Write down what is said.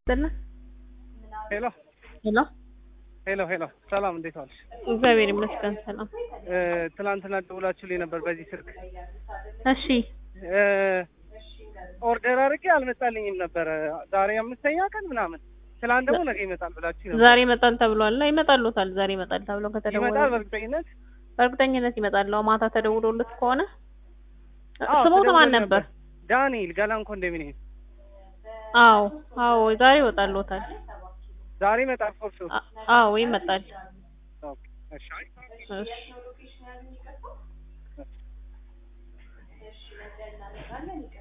ይስጥልን። ሄሎ ሄሎ ሄሎ ሄሎ፣ ሰላም እንዴት ዋልሽ? እግዚአብሔር ይመስገን ሰላም። እ ትናንትና ደውላችሁልኝ ነበር በዚህ ስልክ እሺ እ ኦርደር አድርጌ አልመጣልኝም ነበረ። ዛሬ አምስተኛ ቀን ምናምን፣ ትናንት ደግሞ ነገ ይመጣል ብላችሁ ነበር። ዛሬ ይመጣል ተብሏል። ይመጣሉታል። ዛሬ ይመጣል ተብሎ ከተደወለ ይመጣል በእርግጠኝነት። በእርግጠኝነት ይመጣል። አዎ ማታ ተደውሎለት ከሆነ አዎ፣ ስሞት ማን ተደውሎ ነበር? ዳንኤል ገላን ኮንዶሚኒየም። አዎ አዎ ዛሬ ይወጣልዎታል። ዛሬ ይመጣል ፎር ሹር። አ- አዎ ይመጣል። ኦኬ፣ እሺ። እሺ